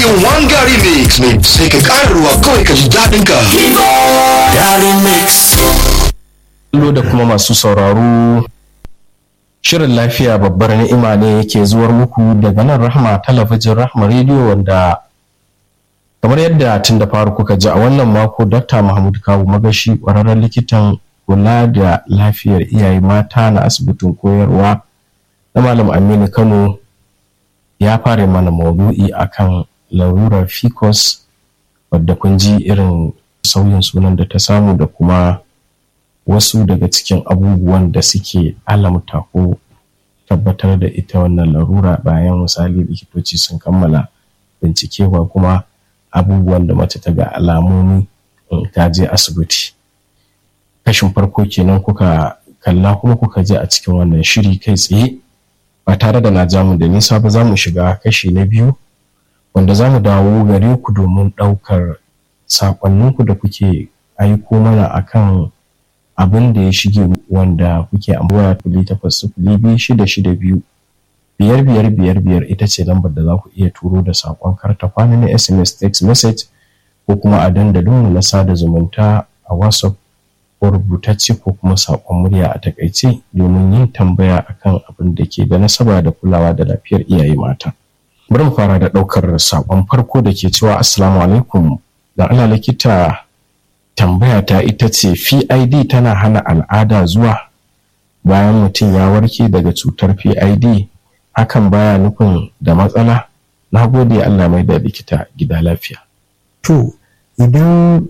one gari mix mai sai ka ƙara ruwa kawai ka ji daɗin ka Gary Mix. Kallo da kuma masu sauraro shirin lafiya babbar ni'ima ne yake zuwar muku daga nan rahma talabijin rahma rediyo wanda kamar yadda tun da faru kuka ji a wannan mako dr mahmud kawu magashi ƙwararren likitan kula da lafiyar iyaye mata na asibitin koyarwa na malam aminu kano ya fara mana maudu'i akan larurar ficus wadda kun ji irin sauyin sunan da ta samu da kuma wasu daga cikin abubuwan da suke alamta ko tabbatar da ita wannan larura bayan misali likitoci sun kammala bincike ko kuma abubuwan da mace ta ga alamomi in ta je asibiti kashin farko kenan kuka kalla kuma kuka je a cikin wannan shiri kai tsaye ba tare da na jamu da nisa ba za mu shiga kashi na biyu wanda za mu dawo gare ku domin ɗaukar saƙonninku da kuke aiko mana akan abin da ya shige wanda kuke amfani da takwas sifili biyu shida shida biyu biyar biyar biyar biyar ita ce lambar da za ku iya turo da saƙon karta kwana na sms text message ko kuma a dandalin na sada zumunta a whatsapp ko rubutacce ko kuma saƙon murya a takaice domin yin tambaya akan abin da ke da nasaba da kulawa da lafiyar iyaye mata bari mu fara da ɗaukar saƙon farko da ke cewa assalamu alaikum da ana likita tambaya ta ita ce PID tana hana al'ada zuwa bayan mutum ya warke daga cutar PID hakan baya nufin da matsala na gode Allah mai da likita gida lafiya to idan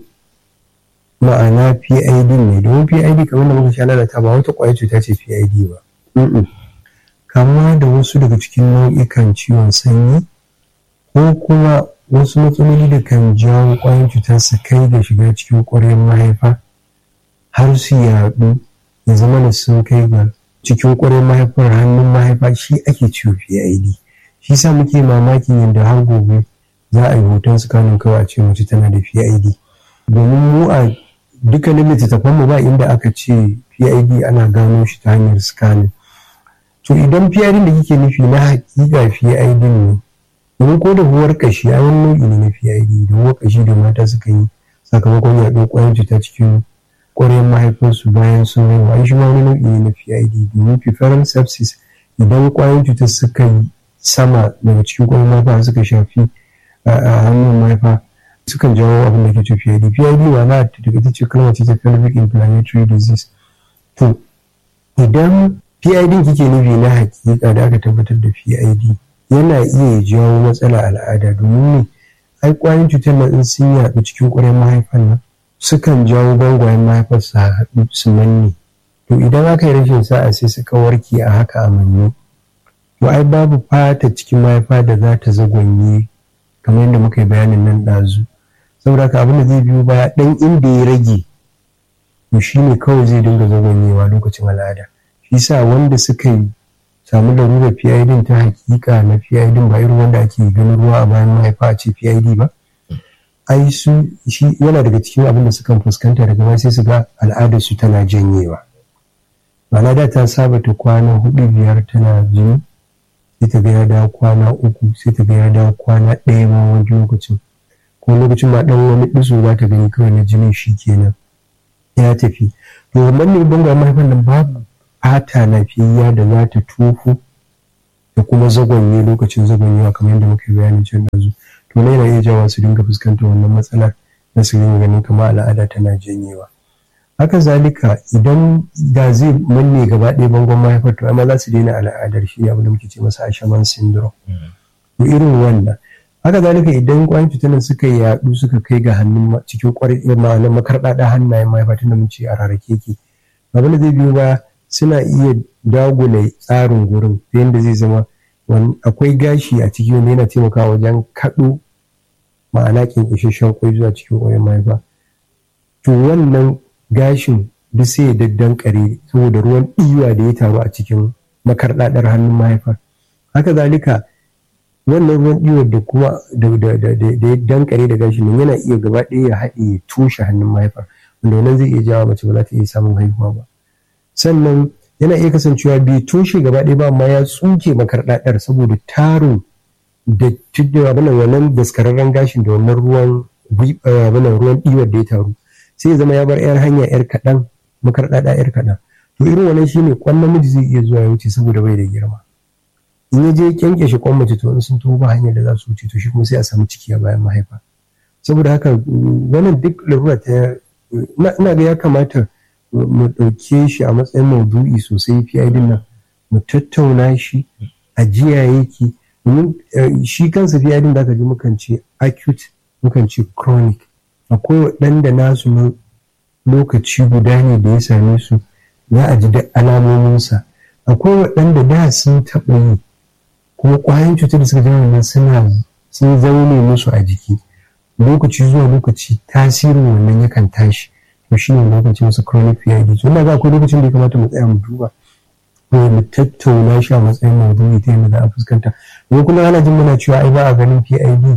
ma'ana PID ne domin PID kamar da muka sha lalata ba wata ƙwayar cuta ce PID ba kama da wasu daga cikin nau'ikan ciwon sanyi ko kuma wasu matsaloli da kan jawo ƙwayoyin cutar su kai da shiga cikin ƙwaryar mahaifa har su yaɗu ya zama da sun kai ga cikin ƙwaryar mahaifar hannun mahaifa shi ake ciwo PID shi sa muke mamakin yadda har gobe za a yi hoton sikanin kawai a ce mace tana da PID domin mu a dukkanin littattafan mu ba inda aka ce PID ana gano shi ta hanyar scanning to idan PID da kike nufi na hakika PID ne domin ko da huwar kashi a wani nau'i ne na PID da huwar kashi da mata suka yi sakamakon yaɗo ƙwayar cuta cikin ƙwaryar mahaifinsu bayan sun haihu ai shi ma wani nau'i ne na PID domin fefaral sepsis idan ƙwayar cutar suka yi sama daga cikin ƙwaryar mahaifa suka shafi a hannun mahaifa sukan jawo abin da ke ce PID PID wa na daga ita ce kalmar ce ta pelvic inflammatory disease to idan PID kike nufi na hakika da aka tabbatar da PID yana iya jawo matsala al'ada domin ne ai kwayoyin cutar nan in sun yaɗu cikin ƙwaryar mahaifan nan sukan jawo bangwayen mahaifar su haɗu su manne to idan aka yi rashin sa'a sai suka warke a haka a manne to ai babu fata cikin mahaifa da za ta zagwanye kamar yadda muka yi bayanin nan ɗazu saboda haka abin da zai biyo baya ɗan inda ya rage to shi ne kawai zai dinga zagwanyewa lokacin al'ada shi sa wanda suka yi samu larurar PID ta hakika na PID ba irin wanda ake ganin ruwa a bayan mahaifa a ce PID ba ai su shi yana daga cikin abin da sukan fuskanta daga baya sai su ga al'adar su tana janyewa ma'ana da ta saba ta kwana hudu biyar tana jini sai ta ga ya dawo kwana uku sai ta ga ya dawo kwana ɗaya ma wani lokacin ko lokacin ma ɗan wani ɗiso za ta gani kawai na jinin shi kenan ya tafi to wannan ne bangon mahaifan nan babu fata lafiyayya da za ta tofu da kuma zagonye lokacin zagonyewa kamar yadda muka yi bayanin can ɗazu to na yana iya jawa su dinga fuskantar wannan matsalar na su dinga ganin kamar al'ada tana janyewa haka zalika idan da zai manne gaba ɗaya bangon mahaifar to amma za su daina al'adar shi abin da muke ce masa ashaman syndrome to irin wannan haka zalika idan kwayan cutar suka yaɗu suka kai ga hannun cikin kwarai ma'anar makarɗaɗa hannayen mahaifa tunda mun ce a rarrake ki abin da zai biyo baya suna iya dagula tsarin gurin ta yadda zai zama akwai gashi a ciki wanda yana taimakawa wajen kaɗo ma'ana ƙinƙishashen kwai zuwa cikin ƙwayan mahaifa to wannan gashin duk sai ya daddan kare saboda ruwan ɗiwa da ya taru a cikin makarɗaɗar hannun mahaifa haka zalika wannan ruwan ɗiwar da kuma da ya dankare da gashin nan yana iya gaba ɗaya ya haɗe ya toshe hannun mahaifa wanda wannan zai iya jawo mace ba za ta iya samun haihuwa ba sannan yana iya kasancewa bai toshe gaba ɗaya ba amma ya tsuke makarɗaɗar saboda tarin da tudda abin wannan daskararren gashin da wannan ruwan abin ruwan ɗiwar da ya taru sai ya zama ya bar yar hanya yar kaɗan makarɗaɗa yar kaɗan to irin wannan shine kwan namiji zai iya zuwa ya wuce saboda bai da girma in ya je kyanke shi kwan mace to in sun tuba hanyar da za su wuce to shi kuma sai a samu ciki a bayan mahaifa saboda haka wannan duk larura ta ina ga ya kamata mu ɗauke shi a matsayin maudu'i sosai PID nan mu tattauna shi a jiya yake domin shi kansa PID da aka ji mukan ce acute mukan ce chronic akwai waɗanda nasu na lokaci guda ne da ya same su za a ji da alamominsa akwai waɗanda da sun taɓa yi kuma ƙwayan cutar da suka ji wannan suna sun zaune musu a jiki lokaci zuwa lokaci tasirin wannan yakan tashi to shi ne lokacin su chronic PID so ina ga akwai lokacin da ya kamata mu tsaya mu duba ko mu tattauna shi a matsayin maudu'i ta yadda za a fuskanta ko kuma ana jin muna cewa ai ba a ganin PID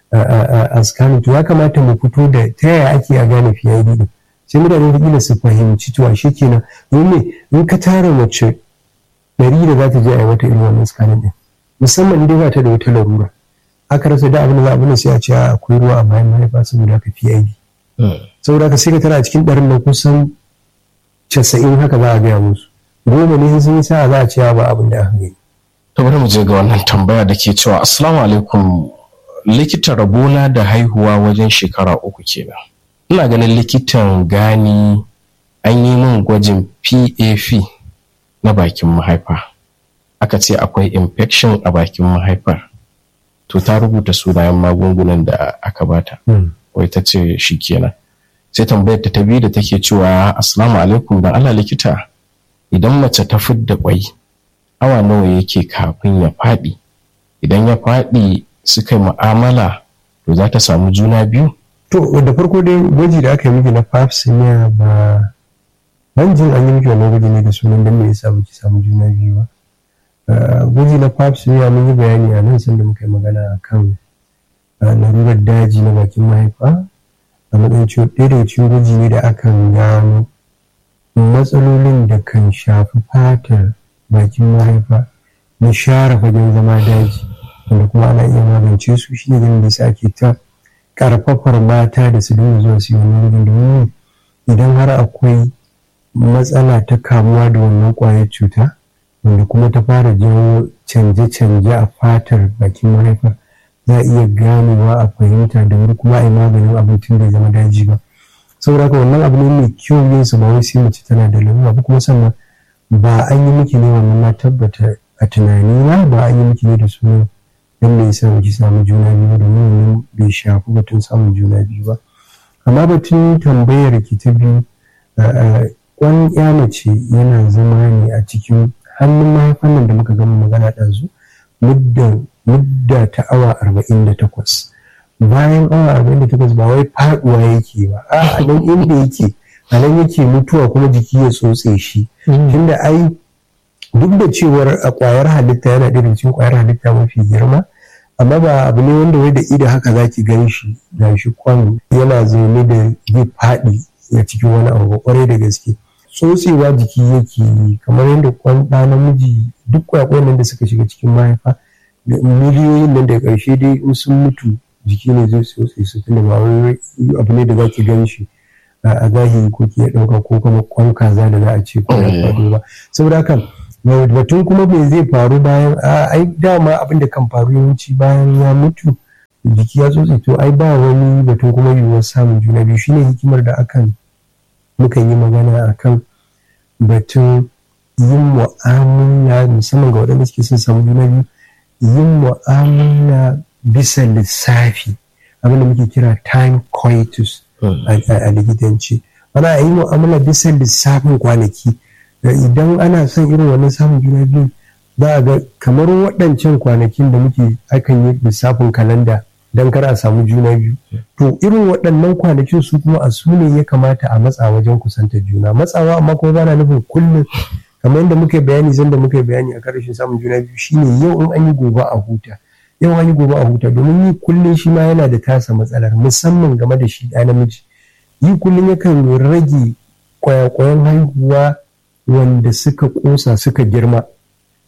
a scanning to ya kamata mu fito da ta yaya ake a gane PID din sai mutane da kila su fahimci to ashe kenan domin in ka tara mace ɗari da za ta je a yi mata irin wannan scanning din musamman dai ba ta da wata larura aka rasa da abin da za a bane sai a ce akwai ruwa a bayan mahaifa saboda haka PID saboda haka sai ka tana cikin ɗarin na kusan casa'in haka za a gaya musu goma ne sun yi sa'a za a ce ba abin da aka gani. to bari mu je ga wannan tambaya da ke cewa assalamu alaikum likita rabona da haihuwa wajen shekara uku kenan ina ganin likitan gani an yi min gwajin pap na bakin mahaifa aka ce akwai infection a bakin mahaifar to ta rubuta sunayen magungunan da aka bata wai ta ce shi kenan sai tambayar ta ta biyu da take cewa assalamu alaikum dan Allah likita idan mace ta fidda kwai awa nawa yake kafin ya faɗi idan ya faɗi suka yi mu'amala to za ta samu juna biyu to da farko dai gwaji da aka yi miki na pap smear ba ban jin an yi miki wannan gwaji ne da sunan dan me yasa baki samu juna biyu ba gwaji na pap smear mun yi bayani a nan sanda muka yi magana kan larurar daji na bakin mahaifa a matsayin ciwo ɗaya daga cikin gwaji ne da akan gano matsalolin da kan shafi fatar bakin mahaifa na share fagen zama daji wanda kuma ana iya magance su shine ganin da yasa ake ta karfafar mata da su dinga zuwa su yi wannan gudun domin idan har akwai matsala ta kamuwa da wannan kwayar cuta wanda kuma ta fara jawo canje-canje a fatar bakin mahaifa za a iya ganewa a fahimta da wuri kuma a yi maganin abincin da zama daji ba saboda haka wannan abu ne mai kyau yin su ba wai sai mace tana da lalura ba kuma sannan ba an yi miki ne wannan na tabbata a tunani na ba an yi miki ne da sunan dan me yasa ki samu juna biyu domin wannan bai shafi batun samun juna biyu ba amma batun tambayar ki ta biyu kwan ya mace yana zama ne a cikin hannun mahaifan nan da muka gama magana ɗazu mudda ta awa arba'in da takwas bayan awa arba'in da takwas ba wai faɗuwa yake ba a nan inda yake a nan yake mutuwa kuma jiki ya tsotse shi tunda ai duk da cewar a kwayar halitta yana ɗaya cikin kwayar halitta mafi girma amma ba abu ne wanda wai da ido haka zaki gan shi da shi kwan yana zaune da zai faɗi a cikin wani abu kwarai da gaske tsotsewa jiki yake yi kamar yadda kwan ɗa namiji duk kwakwan nan da suka shiga cikin mahaifa da miliyoyin nan da ƙarshe dai in sun mutu jiki ne zai tsotse su tunda ba wai abu ne da zaki gan shi a zahiri ko ke ɗauka ko kuma kwan kaza da za a ce ko ya faɗo ba saboda haka batun kuma me zai faru bayan ai dama abin da kan faru yawanci bayan ya mutu jiki ya tsotse to ai ba wani batun kuma yiwuwar samun juna biyu shine hikimar da akan mukan yi magana akan batun yin mu'amala musamman ga waɗanda suke son samu juna biyu yin mu'amala bisa lissafi abin da muke kira time coitus a likitanci ana yi mu'amala bisa lissafin kwanaki idan ana son irin wannan samun juna biyu za a ga kamar waɗancan kwanakin da muke akan yi lissafin kalanda don kar a samu juna biyu to irin waɗannan kwanakin su kuma a su ne ya kamata a matsa wajen kusanta juna matsawa amma kuma ba na nufin kullum kamar yadda muka bayani zan da muka bayani a karshen samun juna biyu shine yau in an yi gobe a huta yau an yi gobe a huta domin yi kullum shi ma yana da tasa matsalar musamman game da shi ɗa namiji yi kullum yakan rage kwayakwayan haihuwa wanda suka kosa suka girma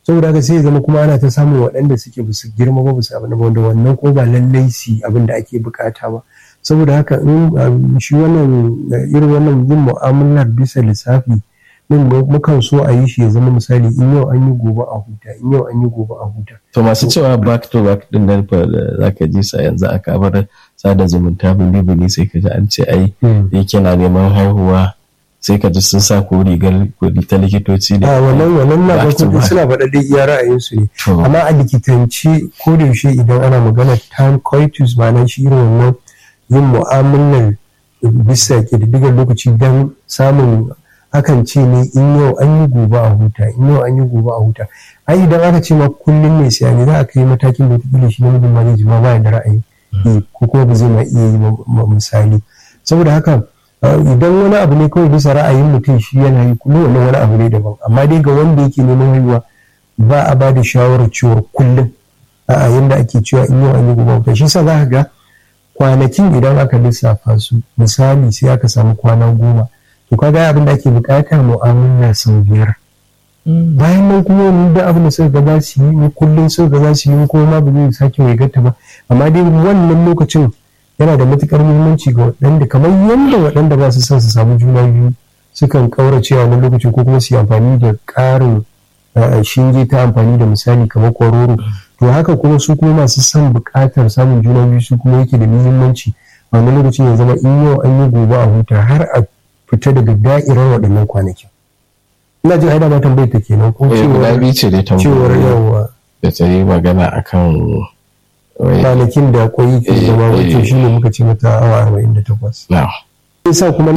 saboda haka sai ya zama kuma ana ta samun waɗanda suke ba su girma ba su abin wanda wannan ko ba lallai su abin da ake bukata ba saboda haka in shi wannan irin wannan yin mu'amalar bisa lissafi din mukan so a yi shi ya zama misali in yau an yi gobe a huta in yau an yi gobe a huta to masu cewa back to back din nan fa zaka ji sa yanzu a kabar sada zumunta bili sai ka ji an ce ai yake na neman haihuwa sai ka ji sun sa ko rigar kuɗi ta likitoci ne. A wannan wannan na ga kuɗi suna faɗa dai iya ra'ayinsu ne. Amma a likitanci ko da yaushe idan ana magana time coitus ma'ana shi irin wannan yin mu'amalar bisa ƙididdigar lokaci don samun akan ce ne in yau an yi gobe a huta in yau an yi gobe a huta ai idan aka ce ma kullum ne sai ne za a kai matakin da wata shi namijin ma zai ji ma ba da ra'ayi ko kuma ba zai ma iya yi misali saboda haka idan wani abu ne kawai bisa ra'ayin mutum shi yana yi kullum wannan wani abu ne daban amma dai ga wanda yake neman haihuwa ba a ba da shawarar cewa kullum a yanda ake cewa in yau an yi gobe shi sa za ka ga kwanakin idan aka lissafa su misali sai aka samu kwana goma to kaga abin da ake bukata mu'amala sau biyar bayan nan kuma wani da abin da suka ga za su yi kullum suka ga za su yi kuma ma ba zai sake mai gata ba amma dai wannan lokacin yana da matukar muhimmanci ga waɗanda kamar yadda waɗanda ba su son su samu juna biyu sukan kaurace a wani lokacin ko kuma su yi amfani da ƙarin shinge ta amfani da misali kamar kwaroro to haka kuma su kuma masu son buƙatar samun juna biyu su kuma yake da muhimmanci a wani lokacin ya zama in yau an yi gobe a huta har a fita daga da'irar waɗannan kwanakin ina jin aida ma tambayar ta kenan ko cewar ce dai cewar yawa da ta yi magana akan kwanakin da kwai ke zama wato shi ne muka ce mata awa arba'in da takwas. sa kuma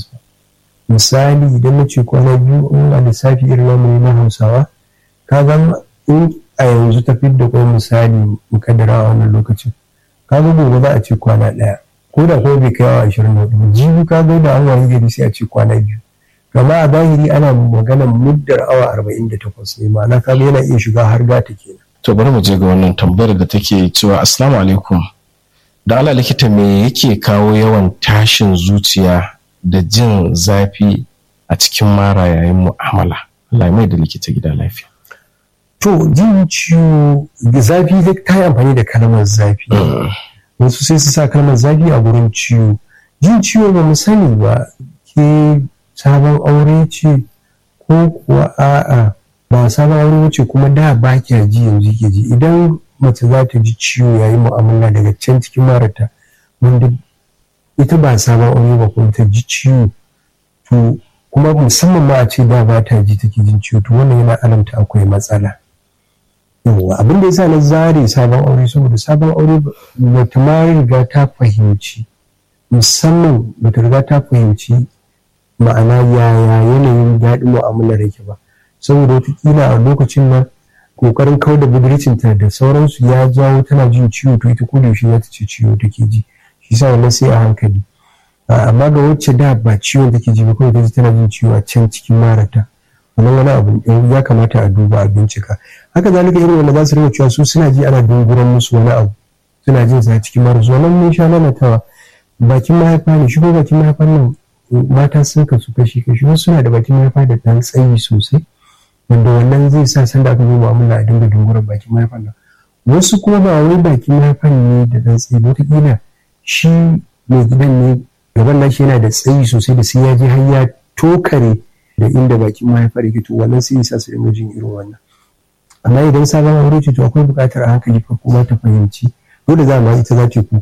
misali idan na ce kwana biyu in a lissafi irin namu na hausawa ka ga in a yanzu ta da kwai misali mukaddara a wannan lokacin ka ga gobe za a ce kwana ɗaya ko da kuma bai kai awa ashirin da hudu jibi ka ga da an wayi gari sai a ce kwana biyu kama a zahiri ana maganar muddar awa arba'in da takwas ne ma'ana ka yana iya shiga har gata kenan. to bari mu je ga wannan tambayar da take cewa assalamu alaikum da ala likita me yake kawo yawan tashin zuciya da jin zafi a cikin mara yayin mu'amala Allah mai da likita gida lafiya to jin ciwo zafi dai ta yi amfani da kalmar zafi wasu sai su sa kalmar zafi a gurin ciwo jin ciwo ba mu sani ba ke sabon aure ce ko kuwa a'a ba sabon aure wuce kuma da ba kya ji yanzu ke ji idan mace za ta ji ciwo yayin mu'amala daga can cikin marata wanda ita ba sabon aure ba kuma ta ji ciwo to kuma musamman ma a ce da ba ta ji take jin ciwo to wannan yana alamta akwai matsala yawa abin da yasa na zare sabon aure saboda sabon aure bata ma riga ta fahimci musamman bata riga ta fahimci ma'ana yaya yanayin daɗin mu'amalar yake ba saboda wataƙila a lokacin nan kokarin kau da budurcinta da sauransu ya jawo tana jin ciwo to ita ko da yaushe za ta ce ciwo take ji shi sa wannan sai a hankali amma ga wacce da ba ciwon take ji ba kawai ta tana jin ciwo a can cikin marata wannan wani abu ya kamata a duba a bincika haka zalika irin wanda za su rinka cewa su suna ji ana dunguran musu wani abu suna jin sa cikin marasu wannan mun sha lalatawa bakin mahaifa ne shigo bakin mahaifa nan mata sun kasu kashi kashi wasu suna da bakin mahaifa da ɗan tsayi sosai wanda wannan zai sa sanda aka zo mu'amala a dinga dungurar bakin mahaifan nan wasu kuma ba wai bakin mahaifan ne da ɗan tsayi wataƙila shi mai gidan ne gaban nashi yana da tsayi sosai da sai ya je har ya tokare da inda bakin mahaifar yake to wannan sai sa su dinga jin irin wannan amma idan sabon aure ce to akwai buƙatar a hankali fa kuma ta fahimci dole za ma ita za ta kuka